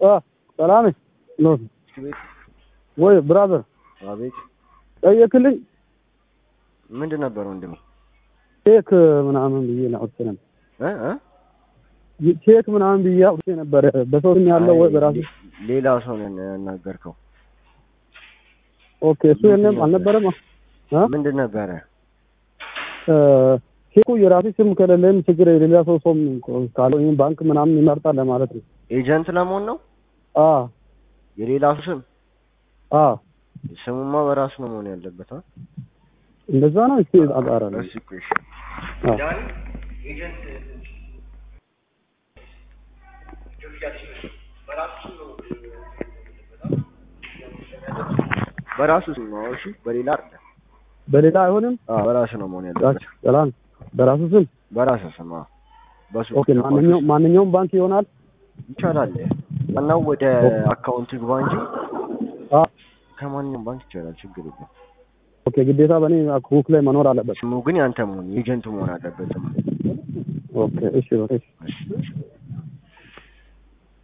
አ ሰላም ነው ቤት ወይ ብራዘር አቤት ጠየቅልኝ ምንድን ነበር ወንድሜ ቼክ ምናምን ብዬ ነው አውጥቼ ነበር እ እ ቼክ ምናምን ብዬ አውጥቼ ነበር በሰው ስም ያለው ወይ በራሱ ሌላ ሰው ነው ያናገርከው ኦኬ እሱ የለም አልነበረም አ ምንድን ነበረ እ ቼኩ የራሱ ስም ከሌለም ችግር የሌላ ሰው ሰው ካለው ይሄን ባንክ ምናምን ይመርጣል ለማለት ነው ኤጀንት ለመሆን ነው አ የሌላ ስም አ ስሙማ በራሱ ነው መሆን ያለበት አ እንደዛ ነው እስኪ አጣራ ነው እሺ እሺ አ በራሱ ስም ነው እሺ በሌላ አይደለም በሌላ አይሆንም አዎ በራሱ ነው መሆን ያለበት ሰላም በራሱ ስም በራሱ ስም አዎ በሱ ኦኬ ማንኛውም ማንኛውም ባንክ ይሆናል ይቻላል ዋናው ወደ አካውንት ግባ እንጂ አ ከማንኛውም ባንክ ይቻላል ችግር የለም ኦኬ ግዴታ በእኔ ቡክ ላይ መኖር አለበት ስሙ ግን ያንተ መሆን ኤጀንት መሆን አለበት ኦኬ እሺ እሺ እሺ